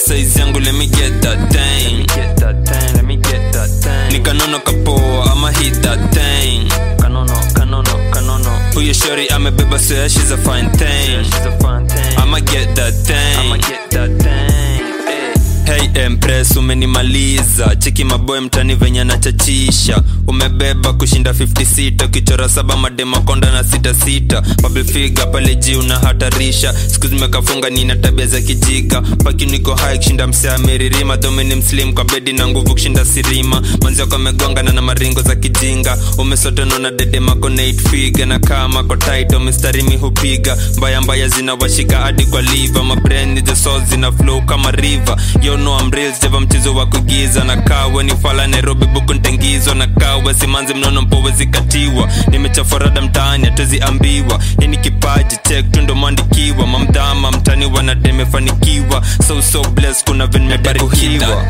size yangu let me get that thing Get that thing, let me get that thing. nikanono kapoa ama hit that thing Kanono, kanono, kanono. huyo shori amebeba so yeah, she's a fine Yeah, thing she's a fine thing. i'ma get that I'ma thing get that thing. Hey. hey empress umenimaliza cheki maboy mtani venye nachachisha umebeba kushinda 56 ukichora saba madema konda na sita sita Bubble figure pale ji unahatarisha siku zimekafunga nina tabia za kijiga paki niko high kushinda msea meririma dhomini mslim kwa bedi na nguvu kushinda sirima manzi wako amegongana na maringo za kijinga umesotono na dede mako na 8 figure na kama ko tight mistari mi hupiga mbaya mbaya zinawashika hadi kwa liver mabrand the soul zina flow kama river yo no I'm real jeva mchezo wa kugiza na kawe ni fala Nairobi buku ntengizwa na kawe simanzi mnono mpowe zikatiwa nimechaforada mtaani hatuziambiwa hii ni kipaji check tundo mwandikiwa mamdhama mtani wanademefanikiwa so so blessed kuna venmebarikiwa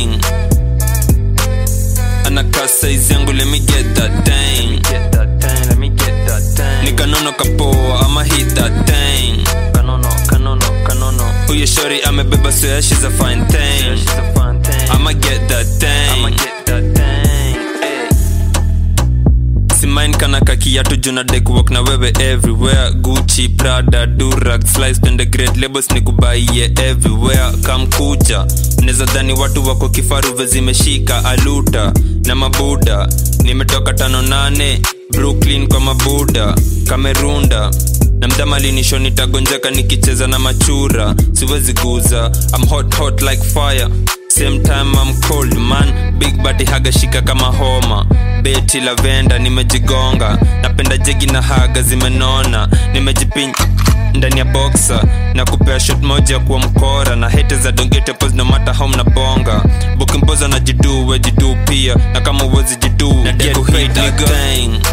anakaa size yangu let me get that thing Get that thing, let me get that thing. nikanono kapoa ama hit that thing Kanono, kanono, kanono. huyo shori amebeba so yeah, she's a fine Yeah, thing she's a fine thing. i'ma get that I'ma thing get that thing. Hey. simain kana kakiatu juna dekwok na wewe everywhere gucci prada durag slice pende great labels ni kubaie everywhere kamkuja neza dhani watu wako kifaruve zimeshika aluta na mabuda nimetoka tano nane brooklyn kwa mabuda kamerunda na mdamalinisho nitagonjeka nikicheza na machura siwezi guza I'm hot hot like fire same time I'm cold man big body haga shika kama homa beti lavenda nimejigonga napenda jegi na haga zimenona nimejipin ndani ya boxa na kupea shot moja kuwa mkora na hete za dongete pos no matter how mnabonga bukimpoza na jidu we jidu pia na kama uwezi jidu get paid nigga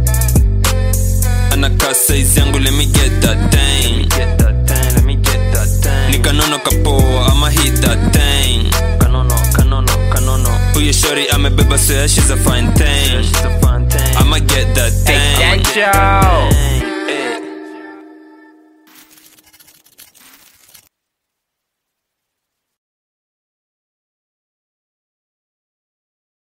anakaa size yangu let me get that thing Get that thing, let me get that thing. nikanono kapoa ama hit that thing Kanono, kanono, kanono. huyo shori amebeba so yeah, she's a fine Yeah, thing she's a fine thing. i'ma get that thing I'ma get that thing.